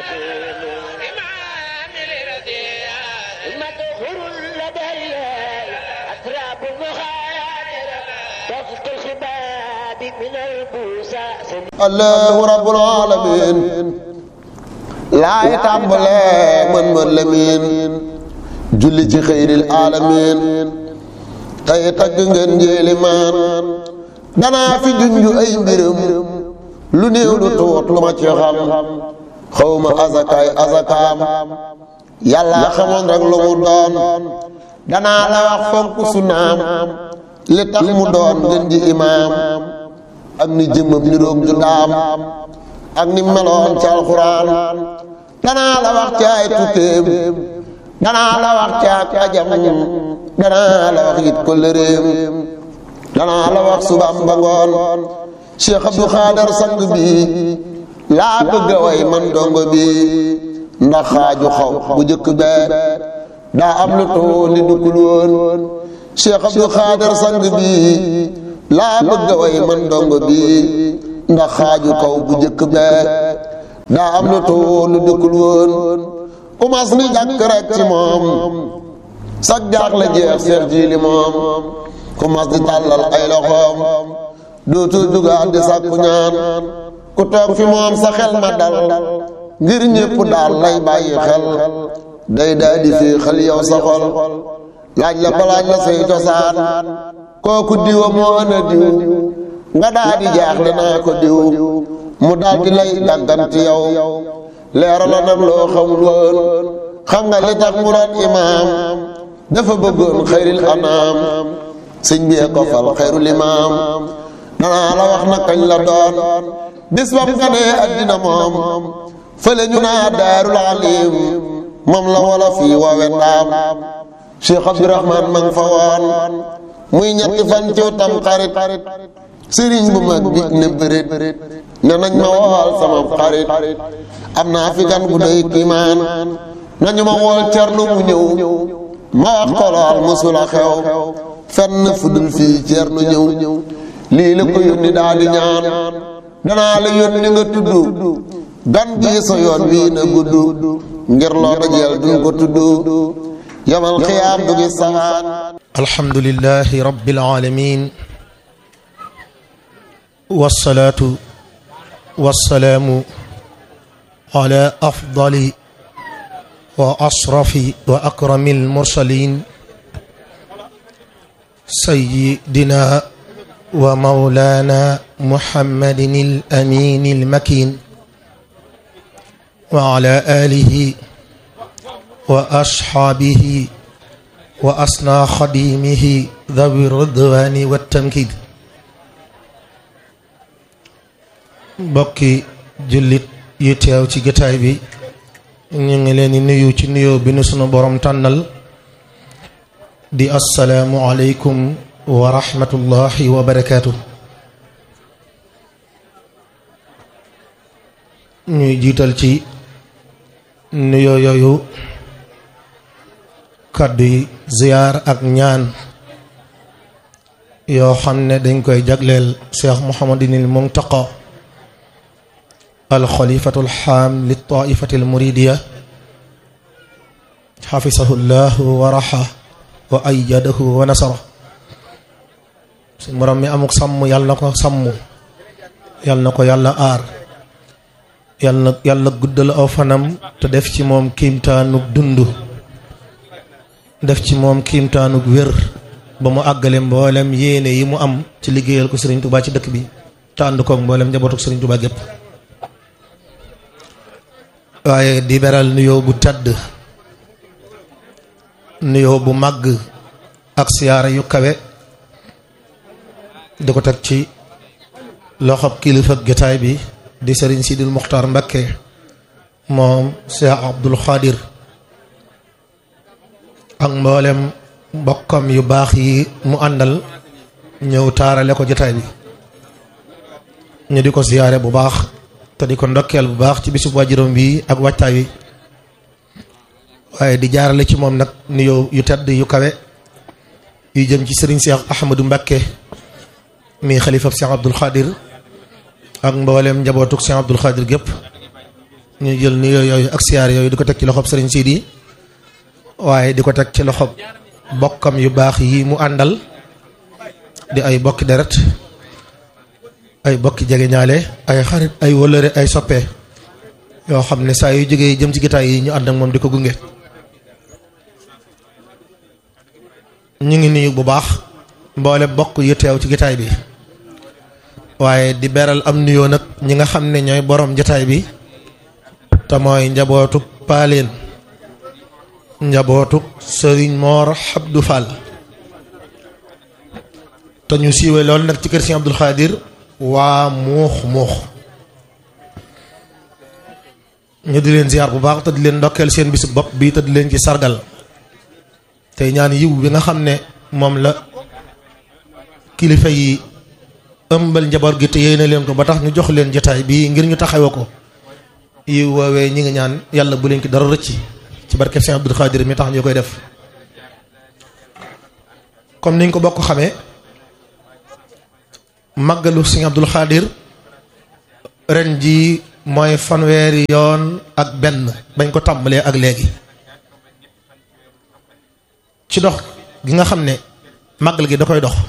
مدخول لدي أتراب مغادرة وفق الخباب من البوساس allahu rabbul alamin laay tàmbalee mën mën la miin julli ci xëyril alamin tey tagg ngeen njéeli maan danaa fi junju ay mbiram lu néew lu tuut lu ma ci xam xawma azakaay azakaam yàlla xamoon rek lu mu doon danaa la wax fonk sunaam li tax mu doon ngeen ji imaam ak ni jëmmam ni roog ju daam ak ni meloon ci alxuraan danaa la wax ci ay tukkeem danaa la wax ci ak ajam danaa la wax it ko lëreem danaa la wax subaam ba ngoon Cheikh Abdou Khader sang bi laa bëgg a way man dongo bi ndax xaaju xaw bu jëkk bee daa am lu too li duggul woon Cheikh Abdou Khader sang bi laa bëgg a way man dongo bi ndax xaaju kaw bu jëkk bee daa am lu too lu dëkkul woon umas ni jàkk rek ci moom sag jaax la jeex seex jiili moom kumas di tàllal ay loxoom dootul dugaat di sàkku ñaan ku toog fi moom sa xel ma dal ngir ñépp daal lay bàyyi xel day daa di fii xel yow sa xol laaj la balaaj la say cosaan kooku diwa moo ana diw nga daa di jaaxle naa ko diw mu daal di lay dàgganti yow leerala nag loo xamul woon xam nga li tax mu doon imaam dafa bëggoon xayril anaam sëñ bi ko fal xayrul imaam danaa la wax na kañ la doon bis bam nga nee addina moom fële ñu naa daarul alim moom la wala fii woowe ndaam Cheikh Abdourahman ma nga fa woon muy ñetti fan ci tam xarit sëriñ bu mag bi ne bërit ne nañ ma wool sama xarit am naa fi gan gu doy kiimaan nañu ma wool cernu mu ñëw ma wax ko lool musula xew fenn fudul fii cernu ñëw lii la ko yónni daal di ñaan danaa la yónni nga tudd gan bii sa yoon wii na gudd ngir loo dajeel duñ ko tudd yamal xiyaam du gis saxaan الحمد لله رب العالمين والصلاة والسلام على أفضل وأشرف وأكرم المرسلين سيدنا ومولانا محمد الأمين المكين وعلى آله وأصحابه وأصنع خديمه ذوي الرضوان والتمكيد bokki jullit yi teew ci jotaay bi ñu ngi leen di nuyu ci nuyoo bi nu sunu borom tànnal di assalaamu aleykum wa rahmatullahi wa barakaatu ñuy jiital ci nuyoo yooyu kàddu yi ziyaar ak ñaan yoo xam ne dañ koy jagleel cheikh muhammadinil muntaqa alxalifatu alxaam li taifati almuridiya xafisahu llahu wa raxa wa ayadahu wa nasara su borom mi amuk sàmm yàlla na ko sàmm yàlla na ko yàlla aar yàlla na yàlla guddal aw fanam te def ci moom kiimtaanug dund def ci moom kiimtaanug wér ba mu àggale mboolem yéene yi mu am ci liggéeyal ko Serigne Touba ci dëkk bi te ànd koog mboolem njabootuk Serigne Touba gépp waaye di beral nuyoo bu tedd nuyoo bu màgg ak siyaara yu kawe di ko teg ci loxob kilifa jotaay bi di Serigne Sidil Muxtaar Mbakke moom Cheikh Abdoul Khadir ak mboolem mbokkam yu baax yi mu àndal ñëw taarale ko jotaay bi ñu di ko siyaare bu baax te di ko ndokkeel bu baax ci bisub waajuram bi ak waajtaay wi waaye di jaarale ci moom nag nuyoo yu tedd yu kawe yu jëm ci sëriñ Cheikh Ahmadou Mbakke mi xalifab Cheikh Abdoul Khadir ak mboolem njabootuk Cheikh Abdoul Khadir gépp ñu jël nuyoo yooyu ak siyaar yooyu di ko teg ci loxob sëriñ Sidi waaye di ko teg ci loxob bokkam yu baax yi mu àndal di ay bokki deret ay bokki jegeñaale ay xarit ay wëllëre ay soppe yoo xam ne saa yu jógee jëm ci gitaay yi ñu ànd ak moom di ko gunge ñu ngi nuyu bu baax mboole bokk yu teew ci gitaay bi waaye di beral am nuyoo nag ñi nga xam ne ñooy borom jataay bi te mooy njabootu paaleen njabootu sëriñ Moor Abdou Fall te ñu siiwee loolu nag ci kër Sëriñ Abdul Xaadir waa muux muux ñu di leen ziar bu baax te di leen ndokkeel seen bisu bopp bi te di leen ci sargal tey ñaan yiw bi nga xam ne moom la kilifa yi ëmbal njaboot gi te yéene leen ko ba tax ñu jox leen jotaay bii ngir ñu taxawe ko yiw woowee ñi ngi ñaan yàlla bu leen ki dara rëcc ci barke Sëriñ Abdul Xaadir mi tax ñu koy def comme niñ ko bokk xamee màggalu Sëriñ Abdul Xaadir ren ji mooy fanweeri yoon ak benn bañ ko tàmbalee ak léegi ci dox gi nga xam ne màggal gi da koy dox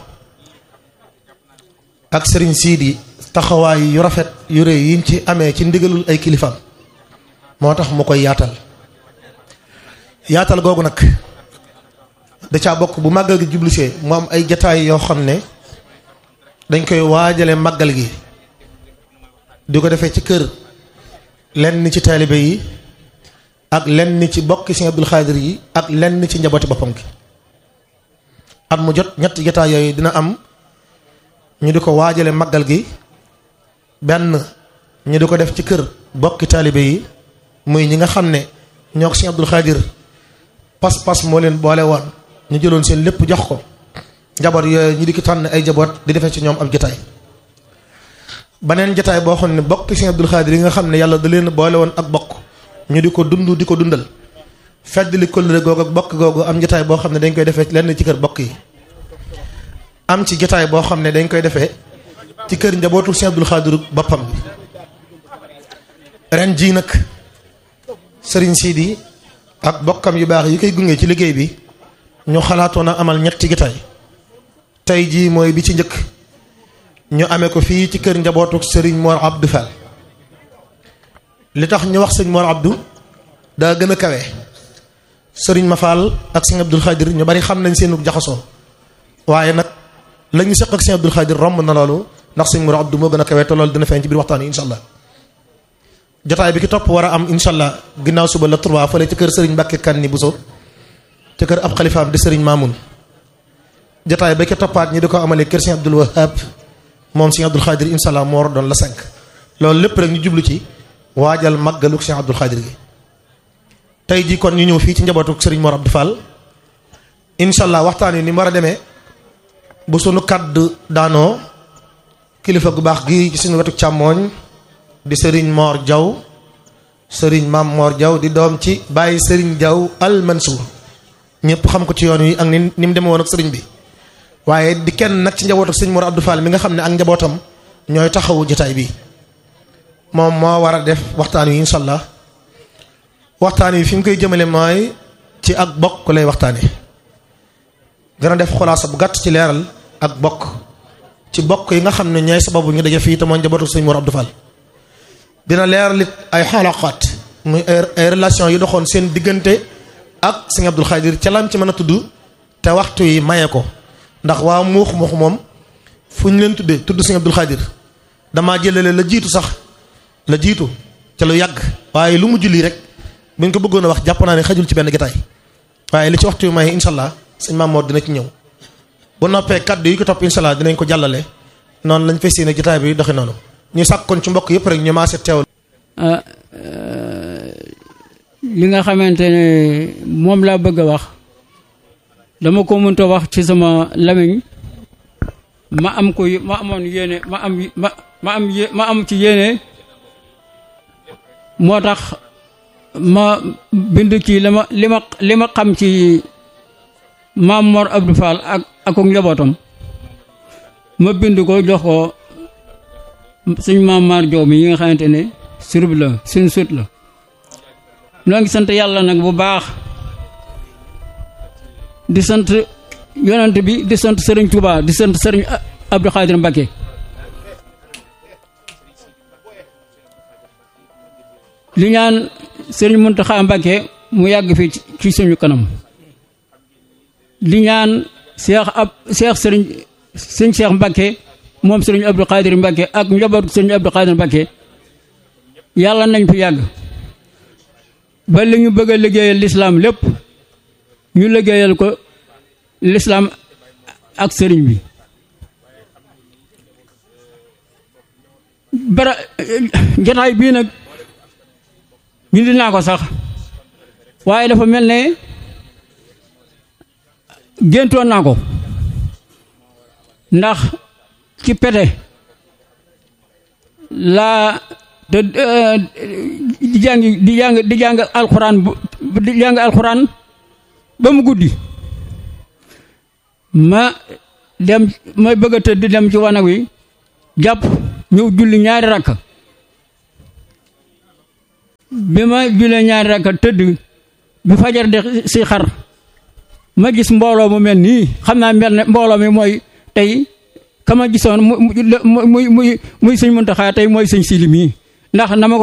ak sëriñ siidi taxawaay yu rafet yu rëy yiñ ci amee ci ndigalul ay kilifaam moo tax mu koy yaatal yaatal googu nag da caa bokk bu màggal gi jublusee mu am ay jataay yoo xam ne dañ koy waajale màggal gi di ko defee ci kër lenn ci taalibe yi ak lenn ci bokki Sëriñ Abdul Xaadir yi ak lenn ci njabooti boppam gi at mu jot ñetti jataay yooyu dina am ñu di ko waajale màggal gi benn ñu di ko def ci kër bokki taalibe yi muy ñi nga xam ne ñoo ko Sëriñ Abdul Xaadir pas-pas moo leen boole woon ñu jëloon seen lépp jox ko njaboot yooyu ñu di ki tànn ay jaboot di defee ci ñoom ab jataay baneen jataay boo xam ne bokki Sëriñ Abdul Xaadir yi nga xam ne yàlla da leen boole woon ak bokk ñu di ko dund di ko dundal fedd li kóllëre googu ak bokk googu am jataay boo xam ne dañ koy defee lenn ci kër bokk yi am ci jotaay boo xam ne dañ koy defee ci kër njabootu Sëriñ Abdul Xaadir boppam bi ren jii nag sëriñ Sidi ak bokkam yu baax yi koy gunge ci liggéey bi ñu xalaatoon a amal ñetti jotaay tey jii mooy bi ci njëkk ñu amee ko fii ci kër njabootu sëriñ Mor Abdou Fall li tax ñu wax sëriñ Mor Abdou daa gën a kawe sëriñ Ma Fall ak Sëriñ Abdul Xaadir ñu bari xam nañ seenu jaxasoo waaye nag la ñu seq ak Sëriñ Abdul Xaadir romb na loolu ndax sëñ Mor Abdou moo gën a kawe te loolu dina feeñ ci biir waxtaan yi incha allah jotaay bi ki topp war a am incha allah ginnaaw suba la trois fële ci kër Serigne Mbacke Kanni Bousso ci kër ab xalifaam di Serigne Mamoun jotaay ba ki toppaat ñi di ko amalee kër Sëriñ Abdul Wahab moom Sëriñ Abdul Xaadir incha allah moo war doon la cinq loolu lépp rek ñu jublu ci waajal màggalu Sëriñ Abdul Xaadir gi tey jii kon ñu ñëw fii ci njabootu Serigne Mor Abdou Fall incha allah waxtaan yi ni mu war a demee. bu sunu kàddu daanoo kilifa gu baax gi ci suñu wetu càmmooñ di sëriñ Mor Jaw sëriñ Maam Mor Jaw di doom ci bàyyi sëriñ Jaw al Mansour ñëpp xam ko ci yoon wi ak ni ni mu demee woon ak sëriñ bi waaye di kenn nag ci njabootu ak sëriñ Mor Abdou Fall mi nga xam ne ak njabootam ñooy taxawu jotaay bi moom moo war a def waxtaan wi incha allah waxtaan wi fi mu koy jëmale mooy ci ak bokk lay waxtaane gën a def xulaasa bu gàtt ci leeral ak bokk ci bokk yi nga xam ne ñooy sababu ñu daje fii te mooy njabootu sëñ Mor Abdou Fall dina leeral it ay xalaqaat muy ay relation yu doxoon seen diggante ak sëñ Abdul Xaadir ca lam ci mën a tudd te waxtu yi maye ko ndax waa muux muux moom fu ñu leen tuddee tudd sëñ Abdul Xaadir damaa jëlale la jiitu sax la jiitu ca lu yàgg waaye lu mujj lii rek buñ ko bëggoon a wax jàpp naa ne xajul ci benn gitaay waaye li ci waxtu yi maye incha allah sëñ Mamoor dina ci ñëw bu noppee kaddu yi ko topp incha allah dinañ ko jàllale noonu lañ fay séenee jotaay bi doxi noonu ñu sàkkoon ci mbokk yëpp rek ñu maase teewal. li nga xamante ne moom laa bëgg a wax dama ko mënta wax ci sama lamiñ ma am ko ma amoon yéene ma am ma ma am ma am ci yéene moo tax ma bind ci li ma li ma li ma xam ci. maam Mor Abdou Fall ak ak njabootam ma bind ko jox ko suñ maam Mar Joob mi yi nga xamante ne surub la suñ sut la noo ngi sant yàlla nag bu baax di sant yonent bi di sant sëriñ Touba di sant sëriñ Abdou Khadir Mbacké li ñaan sëriñ Mountakha Mbacké mu yàgg fi ci suñu kanam li ñaan Cheikh ab Cheikh sëriñ sëñ Cheikh Mbacké moom sëriñ Abdou Khadir Mbacké ak njabootu sëriñ Abdou Khadir Mbacké yàlla nañ fi yàgg ba li ñu bëgg a liggéeyal lislaam lépp ñu liggéeyal ko lislaam ak sëriñ bi bara jataay bii nag bindi naa ko sax waaye dafa mel ne géntoon naa ko ndax ci pete laa te di jàng di jàng di jàng alxuraan di jàng alxuraan ba mu guddi ma dem may bëgg a tëdd dem ci wanag wi jàpp ñëw julli ñaari rakk bi ma jullee ñaari rakk tëdd bi fajar de si xar ma gis mbooloo mu mel nii xam naa mel ne mbooloo mi mooy tey kama gisoon mu muy muy muy sëñ Muntaxa tey mooy sëñ Sili mii ndax na ma ko